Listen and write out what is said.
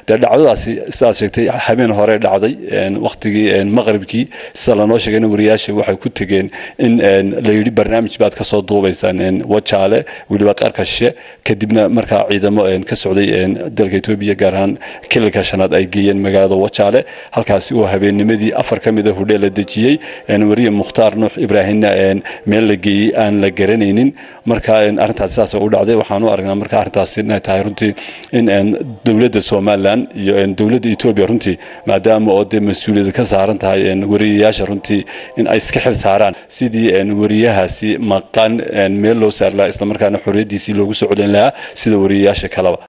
dee dhacdadaasi sidaad sheegtay habeen hore dhacday waqtigii maqribkii sida lanoo sheegayna wariyaasha waxay ku tegeen in la yidhi barnaamij baad kasoo duubaysaan wajaale weliba qarkashe kadibna markaa ciidamo ka socday dalka etoobiya gaar ahaan kilalka shanaad ay geeyeen magaalada wajaale halkaasi oo habeennimadii afar ka mida hudhee la dejiyey wariye mukhtaar nuux ibraahimna meel la geeyey aan la garanaynin marka arrintaasi saas u dhacday waxaan u aragnaa marka arrintaasi inay tahay runtii in dowladda somalilan iyo dowladda etoobiya runtii maadaama oo dee mas-uuliyad ka saaran tahay wariyayaasha runtii in ay iska xil saaraan sidii wariyahaasi maqan meel loo saari lahaa islamarkaana xorriyaddiisii loogu soo celin lahaa sida wariyayaasha kaleba